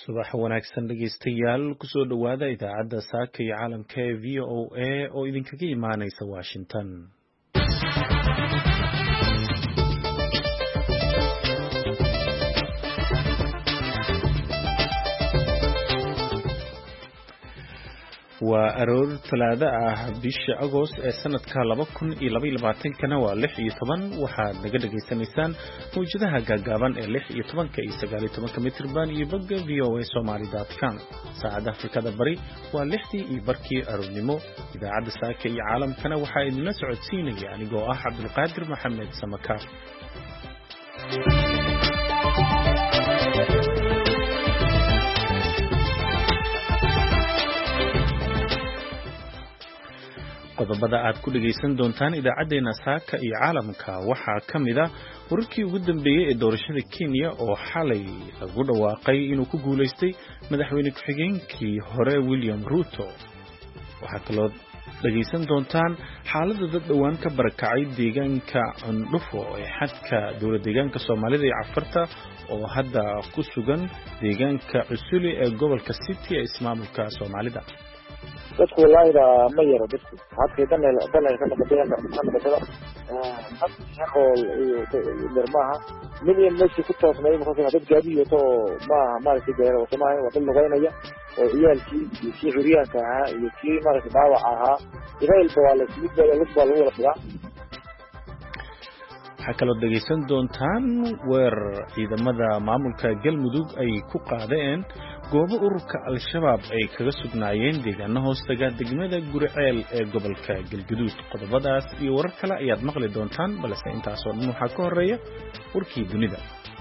subax wanaagsan dhegaystayaal kusoo dhowaada idaacadda saaka iyo caalamka ee v o a oo idinkaga imaanaysa washington waa aroor talaado ah bisha agost ee sanadka laba kun iyo laba iyo labaatankana waa lix iyo toban waxaad naga dhagaysanaysaan mawjadaha gaagaaban ee lix iyo tobanka iyo sagaal iyo tobanka mitrban iyo bogga v o a somaly com saacadda afrikada bari waa lixdii iyo barkii aroornimo idaacadda saaka iyo caalamkana waxaa idinla socodsiinaya anigoo ah cabdulqaadir maxamed samakaar qodobada aad ku dhegaysan doontaan idaacaddeenna saaka iyo caalamka waxaa ka mid a wararkii ugu dambeeyey ee doorashada kenya oo xalay lagu dhawaaqay inuu ku guulaystay madaxweyne ku-xigeenkii hore william ruuto waxaa kaloo dhegaysan doontaan xaaladda dad dhowaan ka barakacay deegaanka cundhufo ee xadka dowlad deegaanka soomaalida iyo cafarta oo hadda ku sugan deegaanka cusuli ee gobolka city ee ismaamulka soomaalida dadku walaahida ma yaro dadku hadkay dan dan ay ka noqotay ka noqotada had shaqool iyo dermaha million meeshii ku toosnay markaas dad gaadi wato oo maaha maaragtay gaara wasamaha waa dad lugaynaya oo ciyaalkii iyo kii curyaanka ahaa iyo kii maaragtay dhaawaca ahaa ilailba waa la mid baa lug baa lagu wada fidaa waxaa kaloo dhegaysan doontaan weerar ciidamada maamulka galmudug ay ku qaadeen goobo ururka al-shabaab ay kaga sugnaayeen deegaano hoostaga degmada guriceel ee gobolka galguduud qodobadaas iyo warar kale ayaad maqli doontaan balse intaasoo dhan waxaa ka horeeya warkii dunida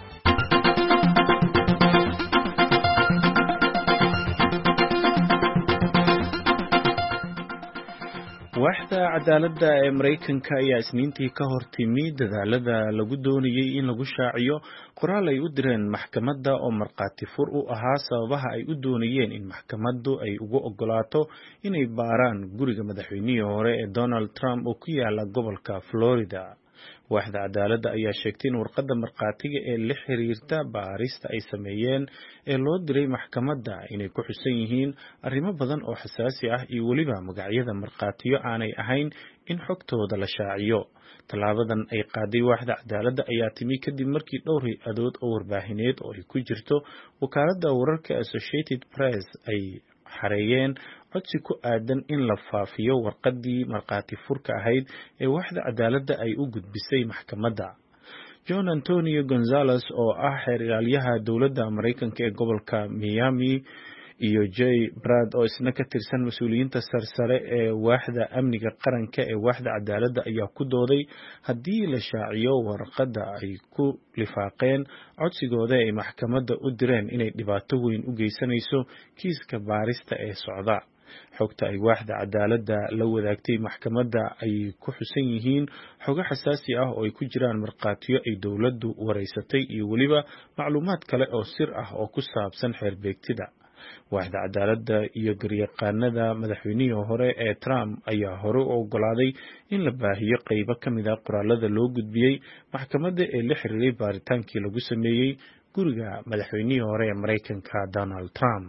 waaxda cadaaladda ee maraykanka ayaa isniintii ka hor timi dadaalada lagu doonayey in lagu shaaciyo qoraal ay u direen maxkamadda oo markhaati fur u ahaa sababaha ay u doonayeen in maxkamaddu ay ugu oggolaato inay baaraan guriga madaxweynihii hore ee donald trump oo ku yaala gobolka florida waaxda cadaaladda ayaa sheegtay in warqadda markhaatiga ee la xiriirta baarista ay sameeyeen ee loo diray maxkamadda inay ku xusan yihiin arrimo badan oo xasaasi ah iyo weliba magacyada markhaatiyo aanay ahayn in xogtooda la shaaciyo tallaabadan ay qaaday waaxda cadaaladda ayaa timi kadib markii dhowr hay-adood oo warbaahineed oo ay ku jirto wakaaladda wararka associated press ay xareeyeen codsi ku aadan in la faafiyo warqaddii markhaati furka ahayd ee waaxda cadaaladda ay u gudbisay maxkamadda john antonio gonzales oo ah xeer ilaalyaha dowladda maraykanka ee gobolka miami iyo jay brad oo isna ka tirsan mas-uuliyiinta sarsare ee waaxda amniga qaranka ee waaxda cadaaladda ayaa ku dooday haddii la shaaciyo warqadda ay ku lifaaqeen codsigooda ay maxkamadda u direen inay dhibaato weyn u geysanayso kiiska baarista ee socda xogta ay waaxda cadaaladda la wadaagtay maxkamadda ay ku xusan yihiin xogo xasaasi ah oo ay ku jiraan markhaatiyo ay dowladdu wareysatay iyo weliba macluumaad kale oo sir ah oo ku saabsan xeerbeegtida waaxda cadaaladda iyo garyaqaanada madaxweynihii hore ee trump ayaa hore u oggolaaday in la baahiyo qaybo ka mid a qoraalada loo gudbiyey maxkamadda ee la xiriiray baaritaankii lagu sameeyey guriga madaxweynihii hore ee maraykanka donald trump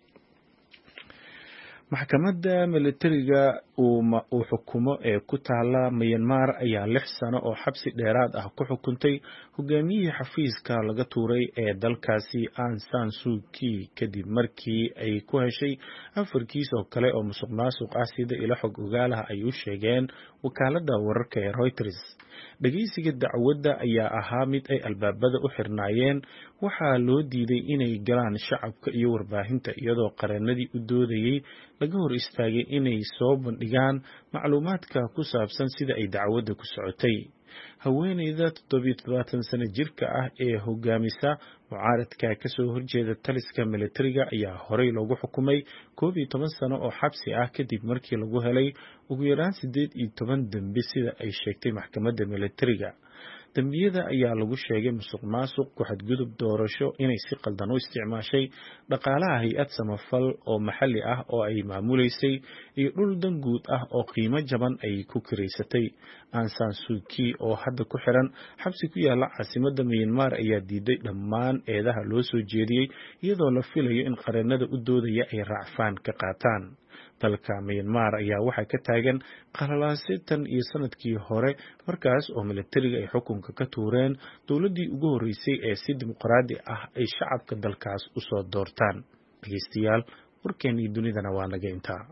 maxkamadda militariga uu xukumo ee ku taala mayanmar ayaa lix sano oo xabsi dheeraad ah ku xukuntay hogaamiyihii xafiiska laga tuuray ee dalkaasi an san suuki kadib markii ay ku heshay afar kiis oo kale oo musuq maasuq ah sida ilo xog ogaalaha ay u sheegeen wakaaladda wararka ee reuters dhegeysiga dacwadda ayaa ahaa mid ay albaabada u xirnaayeen waxaa loo diiday inay galaan shacabka iyo warbaahinta iyadoo qareenadii u doodayey laga hor istaagay inay soo bandhigaan macluumaadka ku saabsan sida ay dacwadda ku socotay haweeneyda toddobiyo todobaatan sano jirka ah ee hogaamisa mucaaradka kasoo horjeeda taliska militariga ayaa horey loogu xukumay koob iyo toban sano oo xabsi ah kadib markii lagu helay ugu yaraan siddeed iyo toban dembi sida ay sheegtay maxkamadda militariga dembiyada ayaa lagu sheegay musuq maasuq ku xadgudub doorasho inay si qaldan u isticmaashay dhaqaalaha hay-ad samafal oo maxalli ah oo ay maamuleysay iyo dhul dan guud ah oo qiimo jaban ay ku kiraysatay ansan suuki oo hadda ku xiran xabsi ku yaala caasimadda miyanmar ayaa diiday dhammaan eedaha loo soo jeediyey iyadoo la filayo in qareenada u doodaya ay raacfaan ka qaataan dalka miyanmar ayaa waxaa ka taagan qalalaasi tan iyo sanadkii hore markaas oo milatariga ay xukunka ka tuureen dowladdii ugu horreysay ee si dimuqraadi ah ay shacabka dalkaas usoo doortaan dhegeystayaal warkeennii dunidana waa naga intaa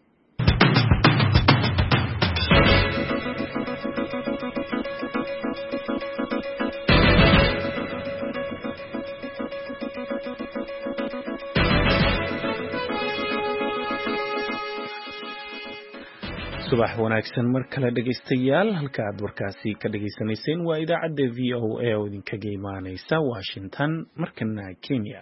subax wanaagsan mar kale dhegaystayaal halka aad warkaasi ka dhagaysanayseen waa idaacadda v o a oo idinkaga imaaneysa washington markana kenya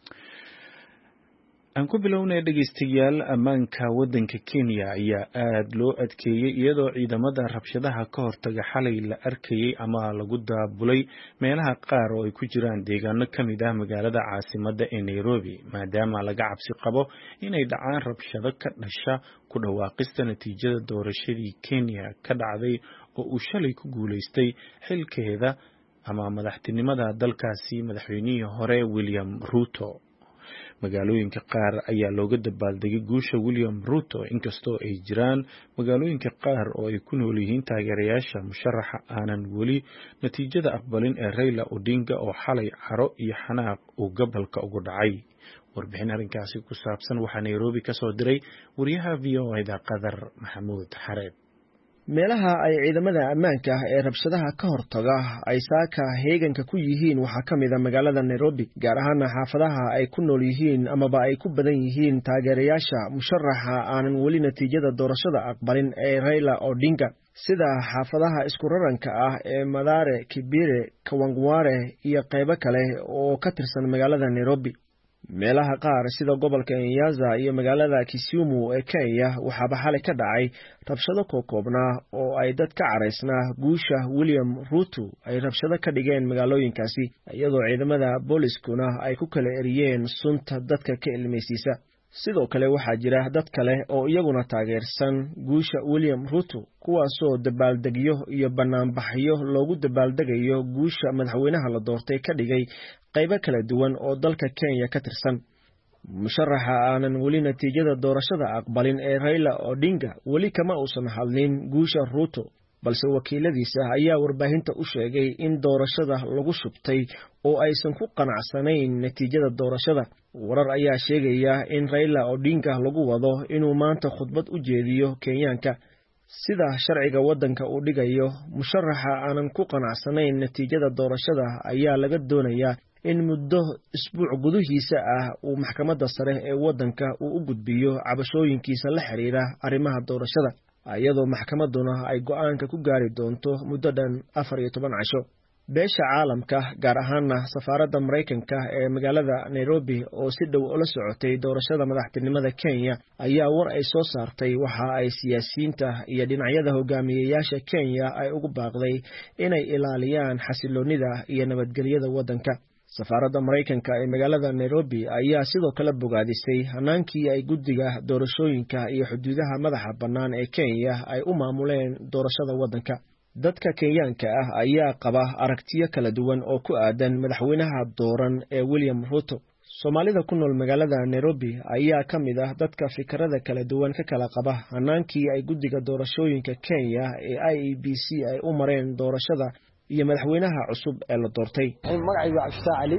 aan ku bilownay dhegaystayaal ammaanka waddanka kenya ayaa aada loo adkeeyey iyadoo ciidamada rabshadaha ka hortaga xalay la arkayey ama lagu daabulay meelaha qaar oo ay ku jiraan deegaano ka mid ah magaalada caasimadda ee nairobi maadaama laga cabsi qabo inay dhacaan rabshado ka dhasha ku dhawaaqista natiijada doorashadii kenya ka dhacday oo uu shalay ku guulaystay xilkeeda ama madaxtinimada dalkaasi madaxweynihii hore william ruto magaalooyinka qaar ayaa looga dabaaldegay guusha william ruto inkastoo ay jiraan magaalooyinka qaar oo ay ku nool yihiin taageerayaasha musharaxa aanan weli natiijada aqbalin ee rayla odinga oo xalay caro iyo xanaaq uu gobolka ugu dhacay warbixin arrinkaasi ku saabsan waxaa nairobi ka soo diray wariyaha v o eda qadar maxamuud xareed meelaha ay ciidamada ammaanka ah ee rabshadaha ka hortaga ay saaka heeganka ku yihiin waxaa ka mid a magaalada nairobi gaar ahaana xaafadaha ay ku nool yihiin amaba ay ku badan yihiin taageerayaasha musharaxa aanan weli natiijada doorashada aqbalin ee rayla odinga sida xaafadaha isku raranka ah ee madare kibire kawangware iyo qaybo kale oo ka tirsan magaalada nairobi meelaha qaar sida gobolka enyaza iyo magaalada kisumu ee kenya waxaaba xalay ka dhacay rabshado kookoobnaa oo ay dad ka caraysnaa guusha william ruto ay rabshado ka dhigeen magaalooyinkaasi iyadoo ciidamada booliskuna ay ku kala eriyeen sunta dadka ka ilmaysiisa sidoo kale waxaa jira dad kale oo iyaguna taageersan guusha william ruto kuwaasoo dabaaldegyo iyo banaanbaxyo loogu dabaaldegayo guusha madaxweynaha la doortay ka dhigay qaybo kala duwan oo dalka kenya ka tirsan musharaxa aanan weli natiijada doorashada aqbalin ee rayla odinga weli kama uusan hadlin guusha ruto balse wakiiladiisa ayaa warbaahinta u sheegay in doorashada lagu shubtay oo aysan ku qanacsanayn natiijada doorashada warar ayaa sheegaya in rayla odinga lagu wado inuu maanta khudbad u jeediyo kenyaanka sida sharciga waddanka uu dhigayo musharaxa aanan ku qanacsanayn natiijada doorashada ayaa laga doonayaa in muddo isbuuc gudihiisa ah uu maxkamadda sare ee waddanka uu u gudbiyo cabashooyinkiisa la xiriira arrimaha doorashada iyadoo maxkamadduna ay go-aanka ku gaari doonto muddo dhan afar iyo toban casho beesha caalamka gaar ahaana safaaradda maraykanka ee magaalada nairobi oo si dhow ula socotay doorashada madaxtinimada kenya ayaa war ay soo saartay waxa ay siyaasiyiinta iyo dhinacyada hogaamiyeyaasha kenya ay ugu baaqday inay ilaaliyaan xasiloonnida iyo nabadgelyada waddanka safaaradda maraykanka ee magaalada nairobi ayaa sidoo kale bogaadisay hanaankii ay guddiga doorashooyinka iyo xuduudaha madaxa bannaan ee kenya ay u maamuleen doorashada waddanka dadka kenyaanka ah ayaa qaba aragtiyo kala duwan oo ku aadan madaxweynaha dooran ee william ruto soomaalida ku nool magaalada nairobi ayaa ka mid ah dadka fikirada kala duwan ka kala qaba hanaankii ay guddiga doorashooyinka kenya ee i e b c ay u mareen doorashada iyo madaxweynaha cusub ee la doortay magacaygu cabdifataax cali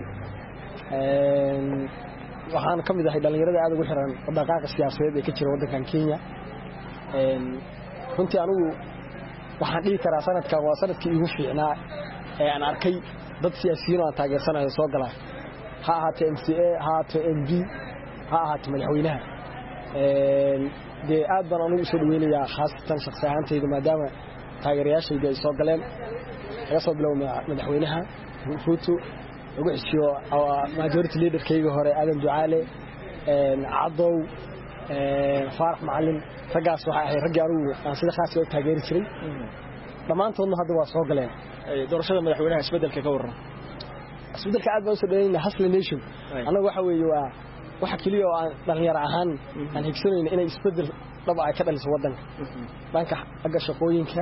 waxaan ka mid ahay dhallinyarada aad ugu xiran dhaqaaqa siyaasadeed ee ka jira waddankan kenya runtii anigu waxaan dhihi karaa sanadkan waa sanadkii igu fiicnaa ee aan arkay dad siyaasiyiin oo aan taageersanayo soo galaa ha ahaatee m c a ha ahaato m b ha ahaato madaxweynaha dee aad baan anugu usoo dhaweynayaa khaasatan shaksi ahaantayda maadaama taageerayaashaydu ay soo galeen laga soo bilobo madaxweynaha ruto lagu xishiyo majority leaderkayga hore aadan ducaale cadow faarax macalin raggaas waxay ahayd raggii anugu aan sida khaaska u taageeri jiray dhammaantoodna hadda waa soo galeen doorashada madaxweynaha isbedelka ka warran isbedelka aad baan usoo dhaweynayna hustle nation annaga waxa weeye waa waxa keliya oo aan dhalinyaro ahaan aan higsanayna inay isbedel dhab ay ka dhaliso waddanka dhanka xagga shaqooyinka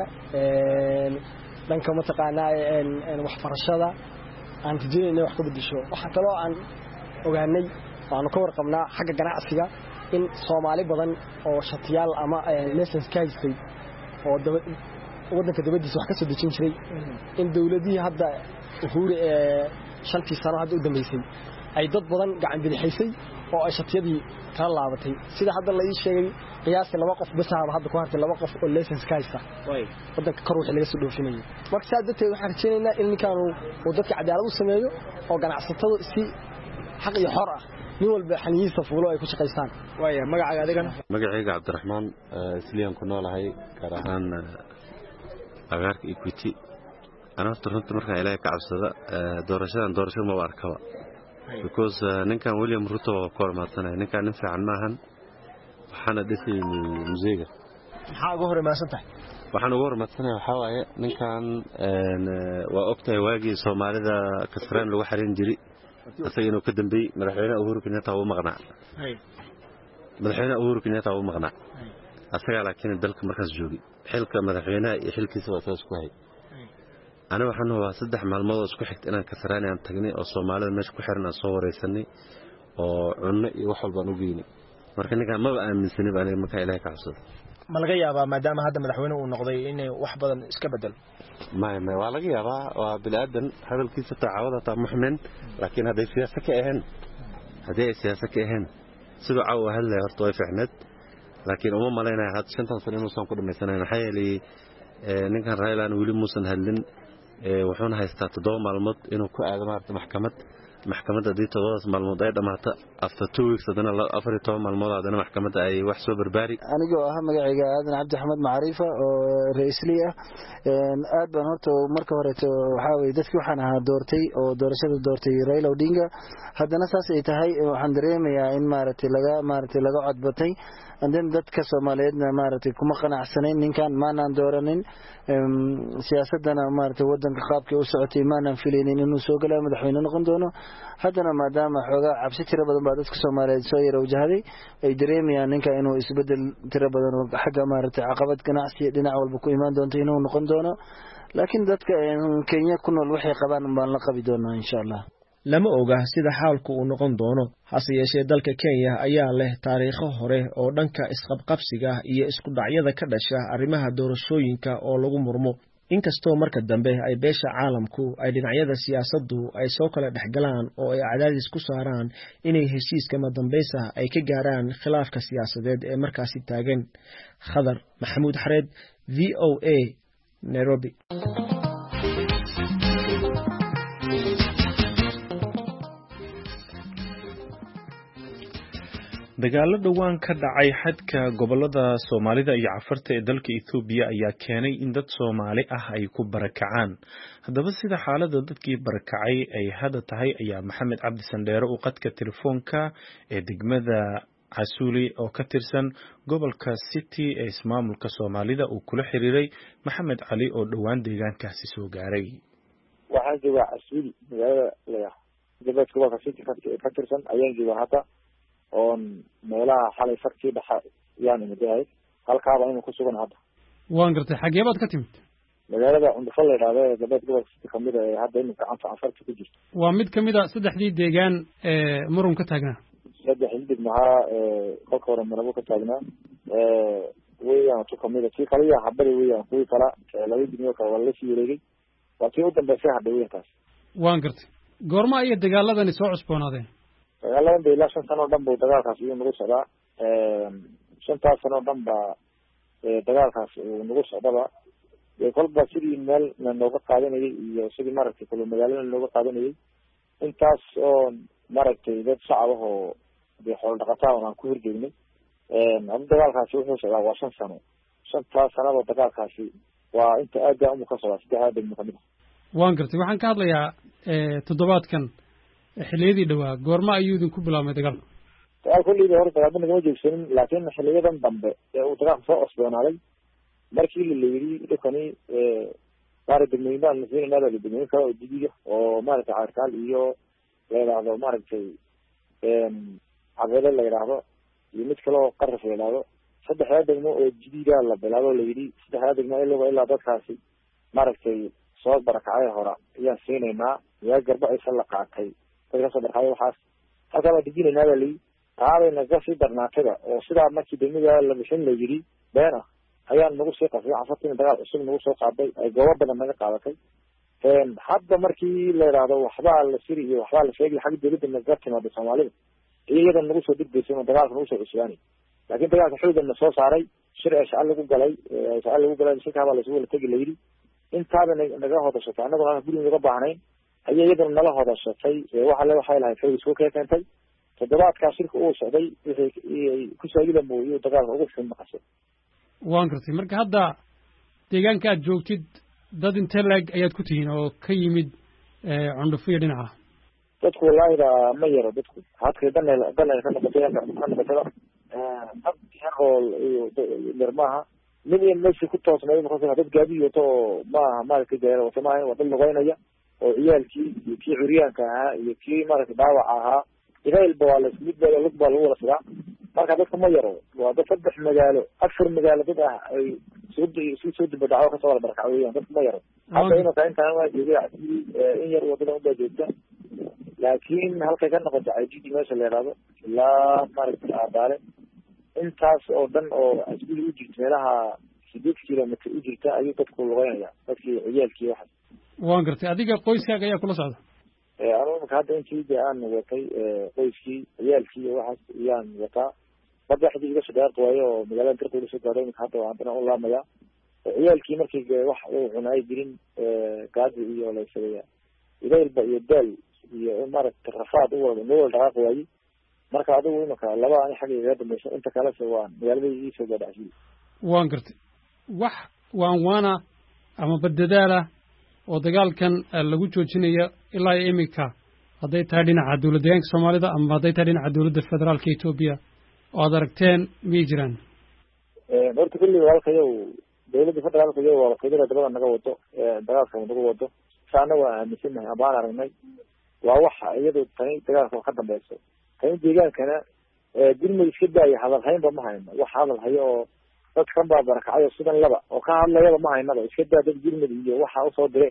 dhanka mataqaanaa waxbarashada aan rajeynayna inay wax ka bedesho waxaa kaloo aan ogaanay waanu ka warqabnaa xagga ganacsiga in soomaali badan oo shatiyaal ama lessons ka haystay oo waddanka dabadiisa wax ka soo dejin jiray in dowladihii hadda uhuuri ee shantii sano hadda u dambeysay ay dad badan gacan bidixaysay oo ay shatiyadii kala laabatay sida hadda la ii sheegay qiyaastii laba qof basahaba hadda ku hartay laba qof oo lessons ka haysta waddanka kor wixii laga soo dhoofinayay marka sidaas darteed waxaan rajaynaynaa in ninkaan uu dadka cadaalad u sameeyo oo ganacsatada si xaq iyo xor ah nin walba xaniyihiisa fuulo ay ku shaqaystaan waaya magacaaga adigana magacayga cabdiraxmaan isliyan ku noolahay gaar ahaan agaarka equity ana horta runta markaan ilaahay ka cabsada doorashadan doorasho maba arkaba because ninkan william ruto waa ku hormaadsanaya ninkan nin fiican maahan waxaana dhisayni museyga maxaa uga hor imaadsan tahay waxaan uga hormaadsanaya waxaa waaye ninkan waa ogtahay waagii soomaalida kasraan lagu xarin jiri isaga inuu ka dambeeyey madaxweynaha uhuru kenyatta uu maqnaa madaxweynaha uhuru kenyatta uu maqnaa asagaa laakiin dalka markaas joogay xilka madaxweynaha iyo xilkiisa waa saas ku hay ani waxaan hubaa saddex maalmood oo isku xigta inaan kasraani aan tagnay oo soomaalida meesha ku xiran aan soo waraysanay oo cunno iyo wax walbaan u geynay marka ninkaan maba aaminsanib aniga markaa ilahay ka cabsado ma laga yaabaa maadaama hadda madaxweyne uu noqday inay wax badan iska bedelo maya maya waa laga yaabaa waa bini aadan hadalkiisa tacaawada taa muxmin laakiin hadday siyaasa ka ahayn haddii ay siyaasa ka ahayn siduu caawa hadlaya horta way fiicneed laakiin uma malaynaya had shantan sano inuusan ku dhamaysanayn maxaa yeelay ninkan raylan weli muusan hadlin wuxuuna haystaa toddoba maalmood inuu ku aado maarata maxkamad maxkamadda haddii toddobadaas maalmood ay dhammaato after two weeks haddana afar iyo toban maalmood haddana maxkamadda ay wax soo barbaari anigoo ah magacayga aadan cabdi axmed macriifa oo ra-islii ah aad baan horta marka horeeto waxaa weye dadkii waxaan ahaa doortay oo doorashada doortay raila odinga haddana saas ay tahay waxaan dareemayaa in maaragtay laga maaragtay laga codbatay anden dadka soomaaliyeedna maaragtay kuma qanacsanayn ninkan maanaan dooranin siyaasadana maaragtay wadanka qaabkii u socotay maanaan filaynin inuu soo gala madaxweyne noqon doono haddana maadaama xoogaa cabsi tiro badan baa dadka soomaaliyeed soo yara wajahday ay dareemayaan ninka inuu isbedel tiro badan oo xagga maaragtay caqabad ganacsi dhinac walba ku imaan doonto inuu noqon doono laakiin dadka kenya ku nool waxay qabaan baan la qabi doonaa insha allah lama oga sida xaalku uu noqon doono hase yeeshee dalka kenya ayaa leh taariikho hore oo dhanka isqabqabsiga iyo isku dhacyada ka dhasha arrimaha doorashooyinka oo lagu murmo inkastoo marka dambe ay beesha caalamku ay dhinacyada siyaasaddu ay soo kala dhex galaan oo ay cadaadis ku saaraan inay heshiiska madambaysa ay ka gaaraan khilaafka siyaasadeed ee markaasi taagan khadar maxamuud xareed v o a nairobi dagaalo dhowaan ka dhacay xadka gobolada soomaalida iyo cafarta ee dalka ethoobiya ayaa keenay in dad soomaali ah ay ku barakacaan haddaba sida xaalada dadkii barakacay ay hadda tahay ayaa maxamed cabdi sandheere uu qadka telefoonka ee degmada casuuli oo ka tirsan gobolka city ee ismaamulka soomaalida uu kula xiriiray maxamed cali oo dhowaan deegaankaasi soo gaaray waxaan joogaa casuuli magaalada laya galbeed gobolka city ka tirsan ayaan joogaa hadda oon meelaha xalay farkii dhaxa yaan imidahay halkaaba inu ku sugan hadda waan gartay xagee baad ka timid magaalada cundufo la yidhahdo ee galbeed gobolka city kamid a ee hadda iminka canta anfarta ku jirta waa mid kamid a saddexdii deegaan ee murun ka taagnaa saddex xildhib mahaa kolka hore marabo ka taagnaa weeyaan tu kamid a tii kale iya habari weeyaan kuwii kala laba dimiyo kale waa lasii wareegay waa tii u dambeysay hadhay weyankaas waan gartay goorma ayay dagaaladani soo cusboonaadeen dagaaladan ba ilaa shan sano o dhan bu dagaalkaas iyuu nagu socdaa shantaas sano o dhan ba dagaalkaas uu nagu socdaba dee kolba sidii meel na nooga qaadanayay iyo sidii maaragtay kalo magaalada nooga qaadanayay intaas oo maaragtay dad shacab ah oo dee xoolo dhaqataa on aan ku horjeegnay hadi dagaalkaasi wuxuu socdaa waa shan sano shantaas sanado dagaalkaasi waa inta aada umu ka socdaa saddexdaa degmo kamid ah waan gartay waxaan ka hadlayaa toddobaadkan xiliyadii dhawaa goorma ayuu idinku bilaabmay dagaalku dagaal kolleyda hore dagaalba nagama joogsanin laakiin xiliyadan dambe ee uu dagaalka soo cosboonaaday markii la layidhi dhulkani maarata degmooyin baan siinayna baa degmooyin kale oo jidiga oo maaragtay caarkaal iyo la yidhaahdo maaragtay cabeele la yidhaahdo iyo mid kale oo qaras la yidhaahdo saddexdaa degmo oo jidiga la bilaabo o layidhi saddexdaa degmo ilaa ilaa dadkaasi maaragtay soo barakacay hora ayaan siinaynaa yaa garba aysan la qaatay dadka kasoo barakacay waxaas halkaa baa dejinaynaa baa layi taadayna kasii darnaatayba oo sidaa markii degmada la bixin la yidhi been ah ayaan nagu sii qasbay casartiina dagaal cusub nagu soo qaaday ay goobo badan naga qaadatay hadda markii la yidhaahdo waxbaa la siri iyo waxbaa la sheegay xagga dawladda naga timaada soomaalida iyo iyada nagu soo degdeysay oo dagaalka nagu soo cusbaanay laakiin dagaalka xoogan na soo saaray shir ee shaca lagu galay shaca lagu galay shirkaa baa laysugu wala tegi la yidhi intaaba naga hodashatay annaguna aan guriga naga baahnayn ayay iyaduna nala hodashatay waxa le waxay lahayd xoog isku kee keentay toddobaadkaa shirka uu socday wixii ku saagida mooyuu dagaalka ugu xun maqashay waan gartay marka hadda deegaanka aad joogtid dad intee leeg ayaad ku tihiin oo ka yimid cundhufo iyo dhinaca dadku walaahida ma yaro dadku hadkay dana dana ka noqotay ka noqotada dad yarool iyo yar maaha mid iyo meeshii ku toosnay markaas dad gaadi wato oo maaha maaragtay gaari wato maaha waa dad lugeynaya oo ciyaalkii iyo kii curyaanka ahaa iyo kii maaragtay dhaawaca ahaa ilailba waa las mid baa lug baa lagu wala sidaa marka dadka ma yaro waa dad saddex magaalo afar magaalo dad ah ay soo si soo dibadhaco kasoo wala barakac weeyaan dadka ma yaro hadda imaka intaan waa joogay in yar wadada unbaa joogta laakiin halkay ka noqoto cajidi meesha la yidhaahdo ilaa maaragtay aadaale intaas oo dhan oo asbili u jirta meelaha sideed kilomitr u jirta ayuu dadku lugeynaya dadkii ciyaalkii waxaas waan gartay adiga qoyskaaga ayaa kula socda anu imaka hadda intii de aan watay qoyskii ciyaalkii iyo waxaas ayaan wataa badda xadii iga soo dhaaqi waayo oo magaalada dirka ula soo gaaro imika hadda haddana u laamaya ciyaalkii markii wax uu cuna ay jirin gaadi iyo laysageeya idaylba iyo daal iyo maaragtay rafaad u wada noo wala dhaqaaqi waaye marka adigu imaka laba ani xagga igaga dambaysa inta kalese waa magaalada iisoo gaadhacsiye waan gartay wax waan waana ama badadaala oo dagaalkan lagu joojinayo ilaa iyo iminka hadday tahay dhinaca dowlad deegaanka soomaalida ama hadday tahay dhinaca dowladda federaalka etoobiya oo aad aragteen miyay jiraan horta kulli walaalkayow dowladda federaalka iyo waa wakiilada dabada naga wado dagaalka naga wado sa anaga waa aaminsanahay abaan aragnay waa waxa iyadu tani dagaalka ka dambeyso tani deegaankana gurmud iska daaya hadal haynba ma hayno wax hadal hayo oo dadkan baa barakacay oo sidan laba oo ka hadlayaba ma haynaba iska daa dad gurmud iyo waxa usoo dire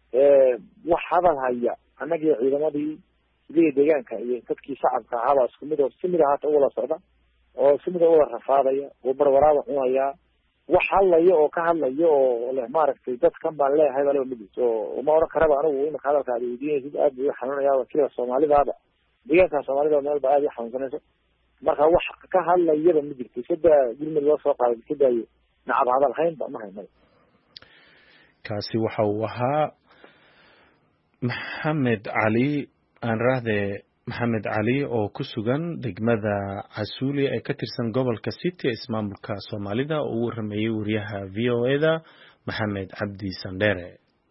wax hadal haya annagii ciidamadii sidii deegaanka iyo dadkii shacabka ahaabaa isku mid oo si mid ahaata uwala socda oo si mid uwala rafaadaya oo barwaraaba cunaya wax hadlayo oo ka hadlayo oo leh maaragtay dadkan baan leeyahay baa leba ma jirto oo ma oran karaba anigu imika hadalka aad weydiinaysid aad bay xanuunaya sida soomaalidaaba deegaanka soomaalida meel ba aad i xanuunsanayso marka wax ka hadlayaba ma jirto iska daa gurmud loo soo qaaday iska daayo nacab hadal haynba ma haynaba kaasi waxa uu ahaa maxamed cali aan raahde maxamed cali oo ku sugan degmada casuuli ee ka tirsan gobolka city ee ismaamulka soomaalida oo u warameeyey wariyaha v o eda maxamed cabdi sandheere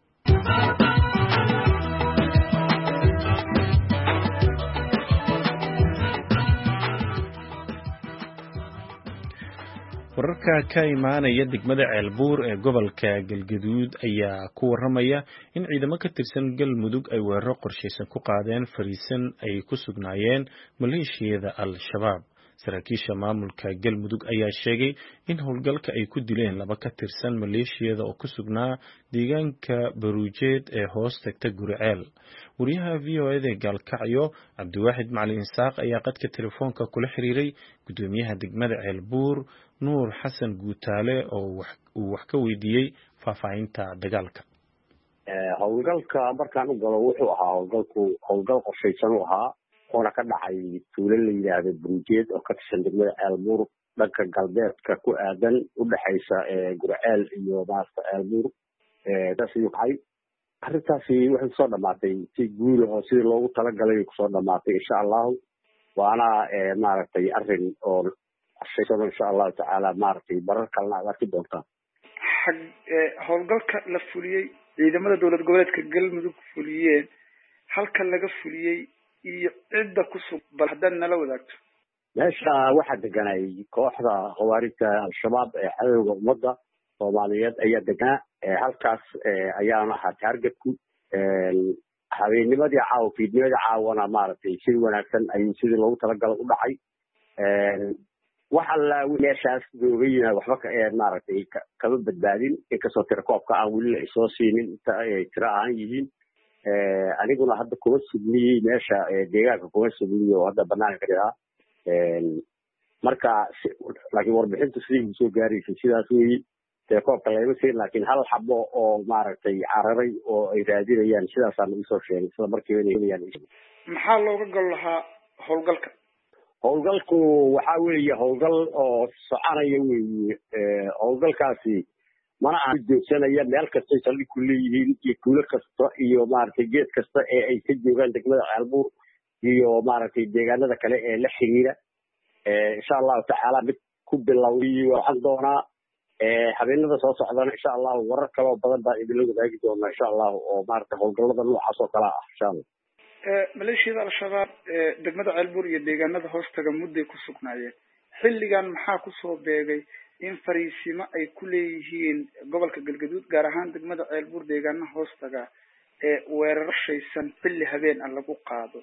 wararka ka imaanaya degmada ceelbuur ee gobolka galgaduud ayaa ku waramaya in ciidamo ka tirsan galmudug ay weeraro qorshaysan ku qaadeen fariisan ay ku sugnaayeen maleeshiyada al-shabaab saraakiisha maamulka galmudug ayaa sheegay in howlgalka ay ku dileen laba ka tirsan maleeshiyada oo ku sugnaa deegaanka baruujeed ee hoos tagta guriceel wariyaha v o eda gaalkacyo cabdiwaaxid macalin isaaq ayaa qadka telefoonka kula xiriiray guddoomiyaha degmada ceelbuur nuur xasan guutaale oo uu wax ka weydiiyey faahfaahinta dagaalka howlgalka markaan u galo wuxuu ahaa howlgalku howlgal qorshaysan u ahaa oona ka dhacay tuulo la yidhaahdo burujeed oo ka tirsan degmada ceelbuur dhanka galbeedka ku aadan udhexaysa gurceel iyo maarata ceelbuur saas ayuu kacay arrintaasi waxay kusoo dhamaatay si guud oo sidii loogu talagalay kusoo dhamaatay insha allahu waana maaragtay arrin oo qorshaysan insha allahu tacaala maaragtay barar kalena aad arki doontaan xag howlgalka la fuliyey ciidamada dowlad goboleedka galmudug fuliyeen halka laga fuliyey iyo cidda kusug bal haddaad nala wadaagto meesha waxaa deganay kooxda khawaarijta al-shabaab ee cadowga ummadda soomaaliyeed ayaa degnaa halkaas ayaana ahaa taargetku habeenimadii caawa fiidnimadii caawana maaragtay si wanaagsan ayuu sidii loogu talagala u dhacay wax alla meeshaas jooga yimaad waxba maaragtay kama badbaadin inkastoo tirakoobka aan weli la isoo siinin inta ay tiro ahaan yihiin aniguna hadda kuma sugniyey meesha deegaanka kuma sugniye oo hadda banaanka dhigaa marka laakiin warbixintu sidii soo gaaraysay sidaas weyi tirakoobka layma siin laakiin hal xabo oo maaragtay cararay oo ay raadinayaan sidaasaan isoo sheegay isla markiiba inay helayaan maxaa looga gol lahaa howlgalka howlgalku waxa weeye howlgal oo soconaya weeye howlgalkaasi mana aha joogsanaya meel kastay saldhig ku leeyihiin iyo tuulo kasta iyo maaragtay geed kasta ee ay ka joogaan degmada caalbuur iyo maaragtay deegaanada kale ee la xiriira insha allahu tacaala mid ku bilowday waxaan doonaa habeenada soo socdana insha allahu warar kaloo badan baan idinla wadaagi doonaa insha allahu oo maaragtay howlgallada noocaas oo kale ah insha allah maleeshiyada al-shabaab degmada ceelbuur iyo deegaanada hoostaga mudday ku sugnaayeen xilligan maxaa kusoo beegay in fariisimo ay ku leeyihiin gobolka galgaduud gaar ahaan degmada ceelbuur deegaanaha hoostaga ee weeraro shaysan xilli habeen ah lagu qaado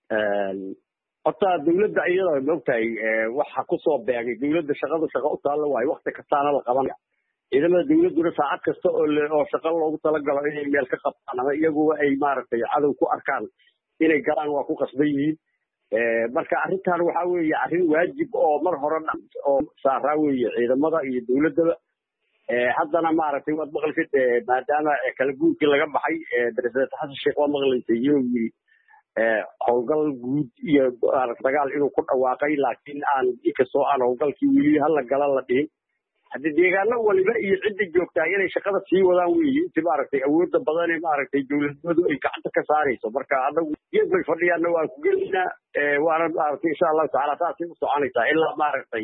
horta dawladda iyada maogtahay waxa kusoo beegay dawladda shaqada shaqo u taalla waayo wakti kastaana la qabanaya ciidamada dawladduna saacad kasta oo oo shaqo loogu talagalo inay meel ka qabtaan ama iyaguba ay maaragtay cadow ku arkaan inay galaan waa ku qasban yihiin marka arrintan waxa weeye arrin waajib oo mar hore oo saaraa weeye ciidamada iyo dawladdaba haddana maaragtay waad maqlaysid maadaama kala guurkii laga baxay president xasan sheekh waa maqlaysay inuu yiri howlgal guud iyo dagaal inuu ku dhawaaqay laakiin aan inkastoo aan howlgalkii weli hala gala la dhihin haddii deegaano waliba iyo cidda joogtaa inay shaqada sii wadaan weeye inti maaragtay awoodda badan ee maaragtay dawladnimadu ay gacanta ka saarayso marka anagu geed bay fadhiyaanna waan ku gelaynaa waana maaragtay insha allahu tacaala saasay u soconaysaa ilaa maaragtay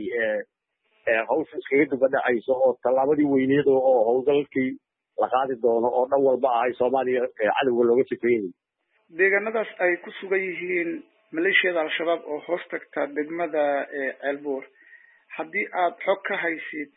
hawsha iskaga duba dhacayso oo tallaabadii weyneed oo howlgalkii la qaadi doono oo dhan walba ahay soomaaliya cadowga looga sifeynay deegaanadaas ay ku sugan yihiin maleeshiyada al-shabaab oo hoos tagta degmada ceelbuur haddii aad xog ka haysid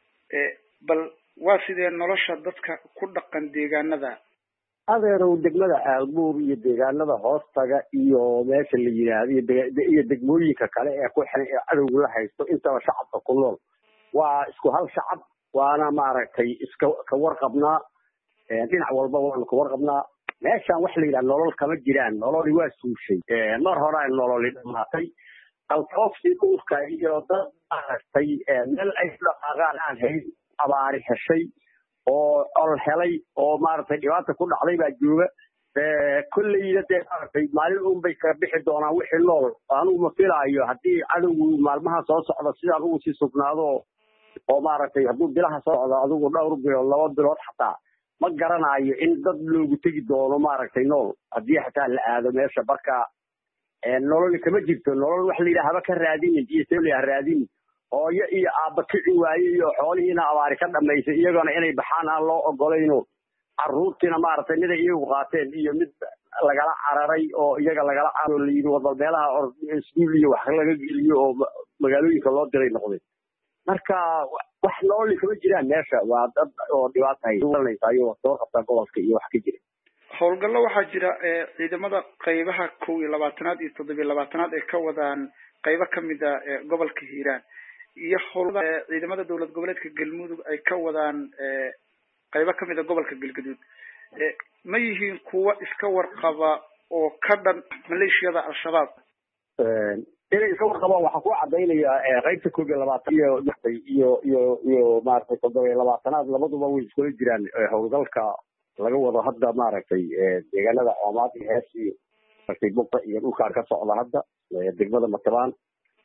bal waa sidee nolosha dadka ku dhaqan deegaanada adeerow degmada caalbuur iyo deegaanada hoostaga iyo meesha la yidhaahdo iyo degmooyinka kale ee ku xiran ee cadowga la haysto intaba shacabka ku nool waa isku hal shacab waana maaragtay iska ka warqabnaa dhinac walba waanu ka warqabnaa meeshan waxa la yidhaha nolol kama jiraan nololi waa suushay mar hore ay nololi dhamaatay qaltoofsi dhulka iyo dad maaragtay meel ay ku dhaqaaqaan aan hayn abaari heshay oo ol helay oo maaragtay dhibaata ku dhacday baa jooga kolleyna dee maaragtay maalin un bay ka bixi doonaan wixii nool anugu ma filaayo haddii cadowgu maalmaha soo socda sidaan ugu sii sugnaado oo maaragtay hadduu bilaha soo socdo adigu dhowr bilood laba bilood xataa ma garanayo in dad loogu tegi doono maaragtay nool haddii xataa la aado meesha marka nolol kama jirto nolol waxa la yidhaha haba ka raadinin iyo seliha raadinin hooyo iyo aabba kici waaye iyo xoolihiina abaari ka dhamaysay iyagona inay baxaan aan loo ogolayno caruurtiina maaragtay mida iyagu qaateen iyo mid lagala cararay oo iyaga lagala caro la yidhi wadal meelaha iskuul iyo wax laga geliyo oo magaalooyinka loo diray noqday marka wax nololi kama jiraan meesha waa dad oo dhibaata haysanaysayo soo qabtaa gobolka iyo wax ka jira howlgallo waxaa jira ciidamada qaybaha kow iyo labaatanaad iyo toddobiyo labaatanaad ay ka wadaan qaybo kamid a gobolka hiiraan iyo howlada ciidamada dowlad goboleedka galmudug ay ka wadaan qaybo kamid a gobolka galgaduud ma yihiin kuwa iska warqaba oo ka dhan maleeshiyada al-shabaab inay iska warqabaan waxaa ku cadaynaya qaybta koob iyo labaatan iyo iyo iyo iyo maaragtay toddoba iyo labaatanaad labaduba way iskula jiraan howlgalka laga wado hadda maaragtay deegaanada coomaad iyo hees iyo maaragtay buqa iyo dhulkaan ka socda hadda degmada matabaan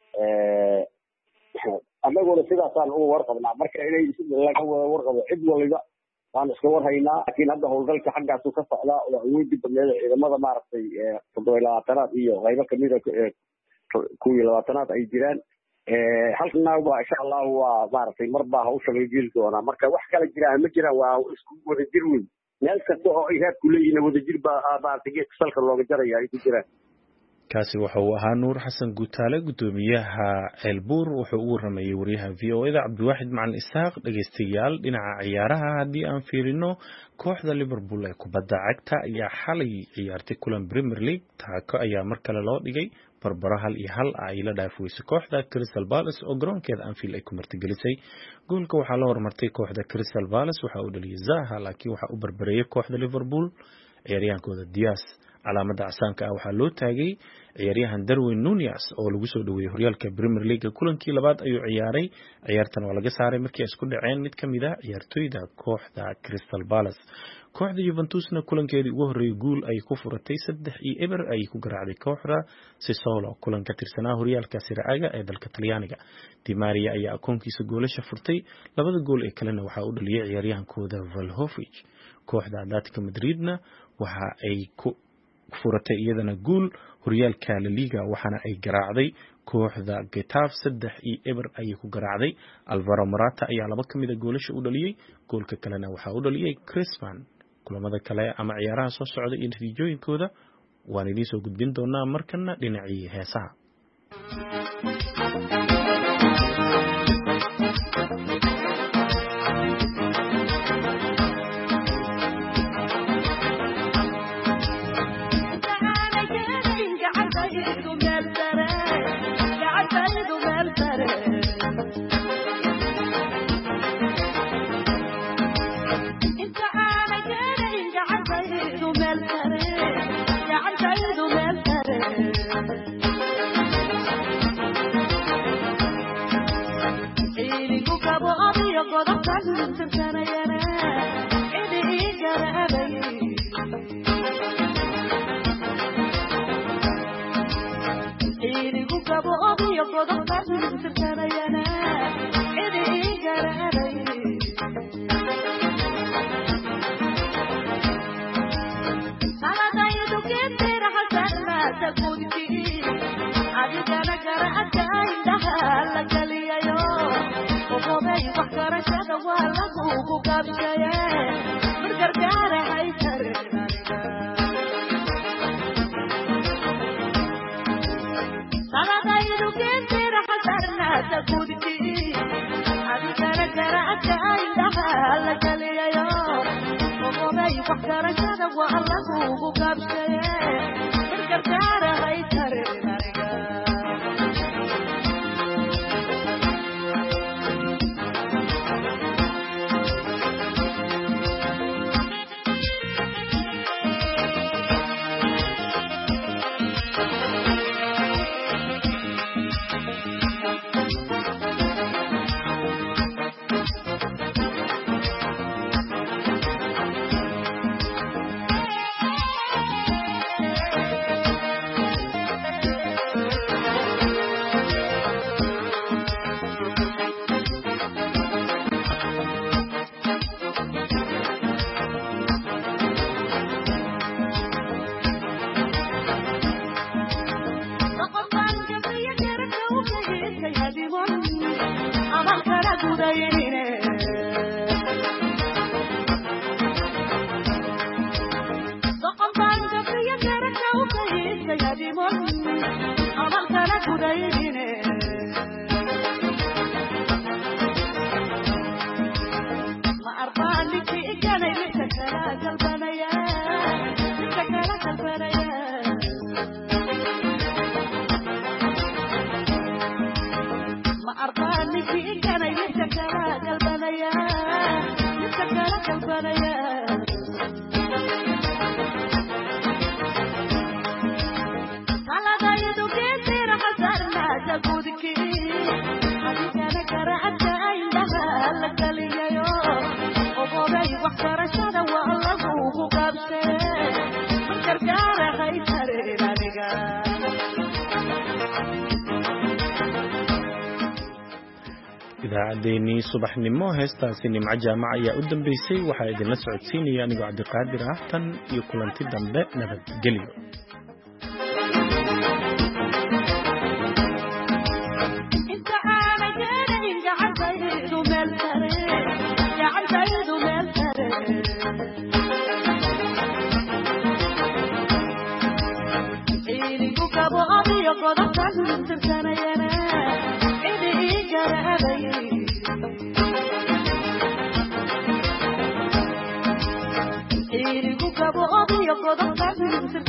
annaguna sidaasaan uga warqabnaa marka inay laga wada warqabo cid waliba waan iska warhaynaa laakiin hadda howlgalka xaggaasu ka socdaa oo awoodi badneeda ciidamada maaragtay toddoba iyo labaatanaad iyo qaybo kamida kow iyo labaatanaad ay jiraan halkana waa insha allahu waa maaragtay mar baa hawsha laga geli doonaa marka wax kala jiraan ma jiraan waa isku wadajir weyn meel kasta oo ay raadku leeyihiin wadajir baa maaragtay geedka salka looga jaraya ay ku jiraan kaasi waxa uu ahaa nuur xasan guutaale guddoomiyaha ceelbuur wuxuu ugu waramayey wariyaha v o eda cabdiwaaxid macalin isaaq dhegeystayaal dhinaca ciyaaraha haddii aan fiirino kooxda liverpool ee kubadda cagta ayaa xalay ciyaartay kulan premier league taako ayaa mar kale loo dhigay barbaro hal iyo hal ay la dhaaf weysay kooxda crystal palace oo garoonkeeda anfield ay ku martigelisay goolka waxaa la hormartay kooxda crystal palace waxaa uu dhaliyay zaha laakiin waxaa u barbareeyay kooxda liverpool ciyaaryahaankooda dias calaamada casaanka ah waxaa loo taagay ciyaaryahan darwin nunias oo lagu soo dhaweeyey horyaalka premier league kulankii labaad ayuu ciyaaray ciyaartan waa laga saaray markii ay isku dhaceen mid kamid ah ciyaartoyda kooxda crystal palace kooxda juventusna kulankeedii ugu horreeyay guul ay ku furatay saddex iyo eber ayay ku garaacday kooxda sisolo kulan ka tirsanaa horyaalka siraaga ee dalka talyaaniga dimaria ayaa akoonkiisa goolasha furtay labada gool ee kalena waxaa u dhaliyay ciyaaryahankooda valhovich kooxda atletica madridna waxa ay ku furatay iyadana guul horyaalka laliga waxaana ay garaacday kooxda getaf saddex iyo eber ayay ku garaacday alvaro marata ayaa laba kamida goolasha u dhaliyey goolka kalena waxaa u dhaliyey crisman kulamada kale ama ciyaaraha soo socda iyo natiijooyinkooda waan idiin soo gudbin doonaa markana dhinacii heesaha idaacaddeenii subaxnimo heestaasi nimco jaamac ayaa u dambeysay waxaa idinla socodsiinaya anigoo cabdiqaadir ah tan iyo kulanti dambe nabadgelyo Kabo irigu gabo odiyo godobka